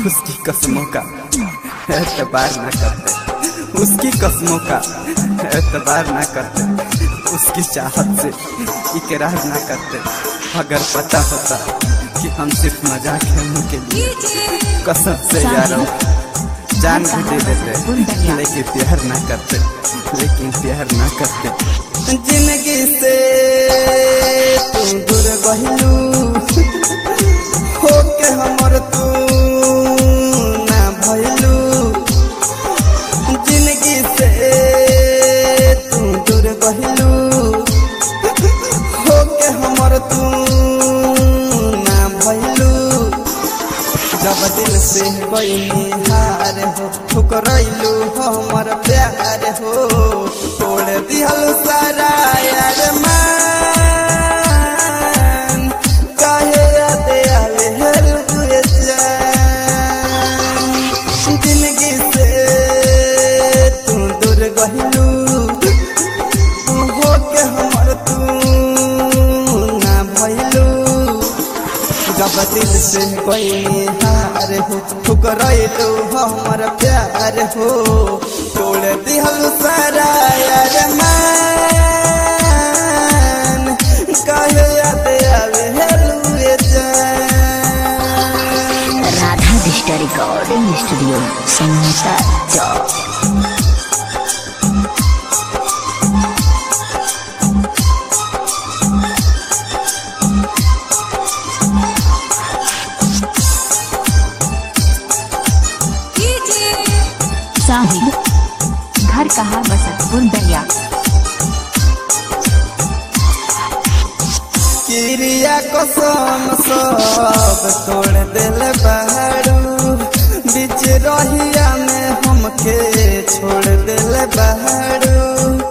उसकी कस्मों का एतबार ना करते उसकी कस्मों का एतबार ना करते उसकी चाहत से इकरार ना करते अगर पता होता कि हम सिर्फ मजाक खेलने के लिए कसम से यारों जान भी दे देते लेकिन प्यार ना करते लेकिन प्यार ना करते जिंदगी से तू दूर बहिलू होके हमर तू ना भइलू जिंदगी से तू दूर बहिलू होके हमर तू ना भइलू जब दिल से कोई हार हो ठुकरैलू हमर प्यार हो तोड़ दिहल सारा यार मान काहे याद आवे हर हुए जान जिंदगी से तू दूर गहिलू तू होके हमर तू ना भइलू जब दिल से कोई हार हो ठुकरैलू हमर प्यार हो तोड़ दिहल सारा यार मान काहे याद आवे हेलुए जान राधा डिस्टा रिकॉर्डिंग स्टूडियो समोसा चौक साहिब घर कहाँ बसतपुर दरिया किरिया कसम सब तोड़ दिल बहरू बीच रहिया में हमके छोड़ दिल बहरू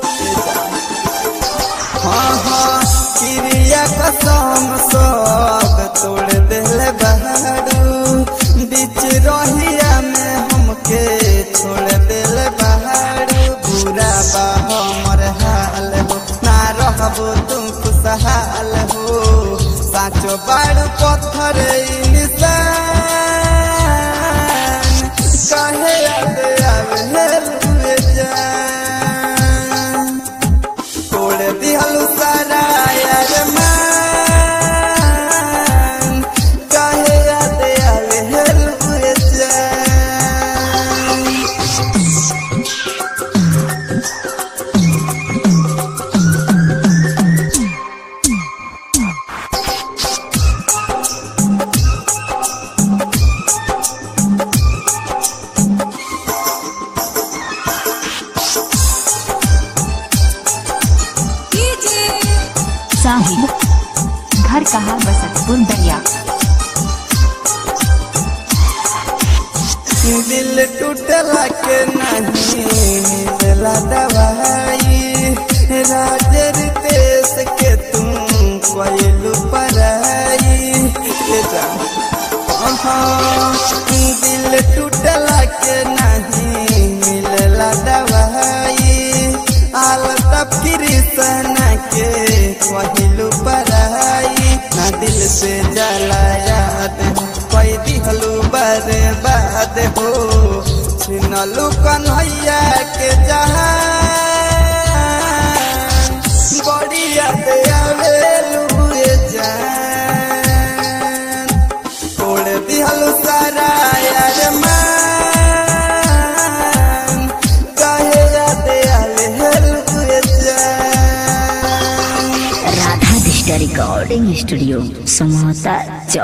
हाँ हाँ किरिया कसम सब तोड़ दिल बहरू बीच रहिया में हमके छोड़ दिल बहरू बुरा बा हमर हाल हो ना रहबो तुम खुशहाल हो साचो बाड़ू पत्थर इंसान काहे याद आवे हेलुए जान तोड़ दिहल सारा यार मान काहे याद आवे हेलुए जान साहिब घर कहाँ बसतपुर दरिया दिल टूटला के नहीं मिलला दवाई राजर देश के तुम कोयलू पराई ये जान। हाँ, दिल टूटला के नहीं मिलला दवाई आलत कृष्ण के कोयलू पराई ना दिल से जला याद कोई दिहलू बर्बाद हो छिनलू कन्हैया के जहान बड़ी याद आवेलू ये जान तोड़ दिहलू सारा यार मान काहे याद आवेलू ये जान राधा डिस्टा रिकॉर्डिंग स्टूडियो समोसा चौक